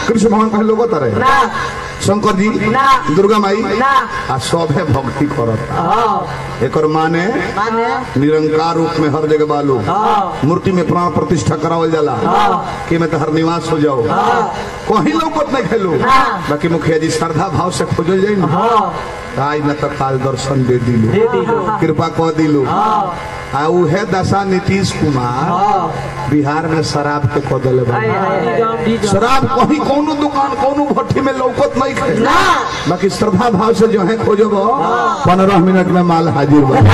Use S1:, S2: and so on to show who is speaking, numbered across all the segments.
S1: कृष्ण भगवान कहे लोग तारे
S2: ना
S1: शंकर जी
S2: ना।
S1: दुर्गा माई
S2: ना।
S1: आ सभे भक्ति करत
S2: हाँ
S1: एकर माने
S2: माने
S1: निरंकार रूप में हर जगह बालू
S2: हाँ
S1: मूर्ति में प्राण प्रतिष्ठा करावल जाला
S2: हाँ।
S1: कि मैं तो हर निवास हो जाओ कहीं लौकत नहीं खेलू
S2: हाँ।
S1: बाकी मुखिया जी श्रद्धा भाव से खोजल जाई ना
S2: हाँ
S1: आज न तो काल दर्शन दे दिलू
S2: दे दिलू।
S1: कृपा कह दिलू
S2: हाँ
S1: आ उहे दशा नीतीश कुमार
S2: हाँ
S1: बिहार में शराब के कह दिले बा
S2: हाय हाय हाय
S1: शराब कहीं कोनो दुकान कोनो भट्टी में लौकत नहीं खे
S2: ना
S1: बाकी श्रद्धा भाव से जो है खोजब पंद्रह मिनट में माल हाजिर बा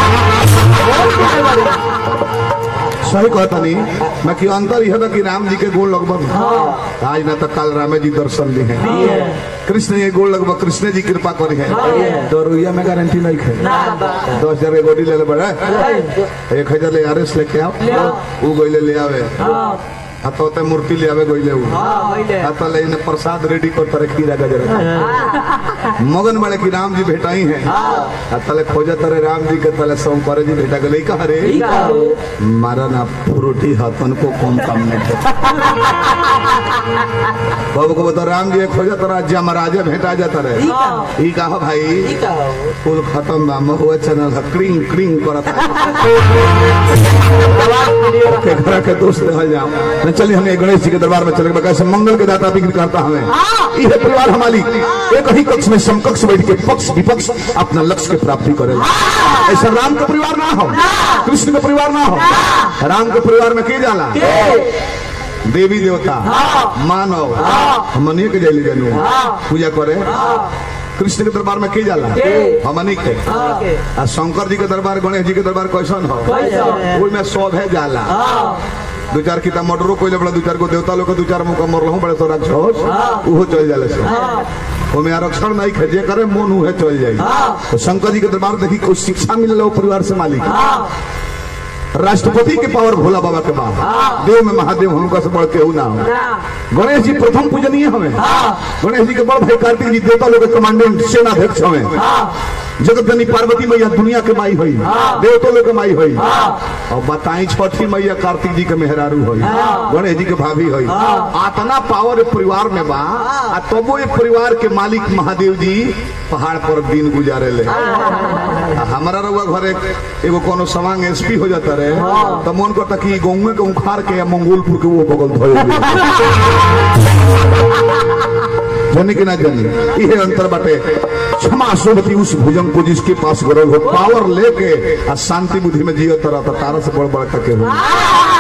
S1: सही कहता नहीं बाकी अंतर यह बा कि राम जी के गोल लगभग आज न तो कल रामे जी दर्शन ली है कृष्ण जी गोल लगभग कृष्ण जी कृपा करी है तो रुइया में गारंटी नहीं है
S2: ना बा
S1: दस हजार के गोडी ले ले बड़ा एक हजार ले आर एस लेके आओ ऊ गइले ले आवे
S2: हाँ
S1: आ तो ते मूर्ति ले आवे गइले ऊ
S2: हाँ होइले
S1: आ तो ले इने प्रसाद रेडी कर तरह खीरा गजर मगन बड़े की राम जी भेटाई है आ तले खोजे तरे राम जी के तले सोमवार जी भेटा गले कह रे
S2: ई का हो
S1: मारा ना फ्रूटी हतन को कौन काम नहीं थे बाबू को बता राम जी खोजे तरा जमराजे भेटा जाता
S2: ई
S1: रहे
S2: का हो
S1: ई कहा भाई
S2: ई का हो
S1: फूल खत्म बा महुआ चैनल क्रिंग क्रिंग करता
S2: आवाज क्लियर
S1: के घर के दोस्त रहल जाओ न चलिए हमें गणेश जी के दरबार में चले कैसे मंगल के दाता बिक्री करता हमें यह परिवार हमारी एक ही कक्ष में समकक्ष बैठ के पक्ष विपक्ष अपना लक्ष्य के प्राप्ति करे ऐसा राम का परिवार ना हो कृष्ण का परिवार ना हो राम के परिवार में के जाला देवी देवता मानव हमनी के जैली जनू पूजा करे कृष्ण के दरबार में के जाला हमनी के आ शंकर जी के दरबार गणेश जी के दरबार कैसन हो
S2: कैसन?
S1: ओई में सब है जाला दो चार किता मर्डरो कोई बड़ा दो चार को देवता लोग के दो चार मुका मर रहूं बड़े तो राक्षस उहो चल जाले से ओमे आरक्षण नहीं खे जे करे मन उहे चल जाई तो शंकर जी के दरबार देखी कोई शिक्षा मिलल हो परिवार से मालिक राष्ट्रपति के पावर भोला बाबा के बाद देव में महादेव उनका से बढ़ के ना हो गणेश जी प्रथम पूजनीय हमें गणेश जी के बड़ भाई कार्तिक जी देवता लोग के कमांडेंट सेनाध्यक्ष हमें जगत जननी पार्वती मैया दुनिया के माई हुई देवता लोग के माई हुई और बताई छठी मैया कार्तिक जी के मेहरारू हुई गणेश जी के भाभी हुई आतना पावर परिवार में बा आ तबो ये परिवार के मालिक महादेव जी पहाड़ पर दिन गुजारे ले आ हमारा रउआ घरे एगो कोनो सवांग एसपी हो जाता रहे तो मन करता कि गौवे के उखाड़ के या मंगोलपुर के वो बगल धोए जनी कि ना जनी इहे अंतर बाटे क्षमा सोबती उस भुजंग को जिसके पास गरज हो पावर लेके आ शांति बुद्धि में जियो तरह तारा से बड़ बड़ के हो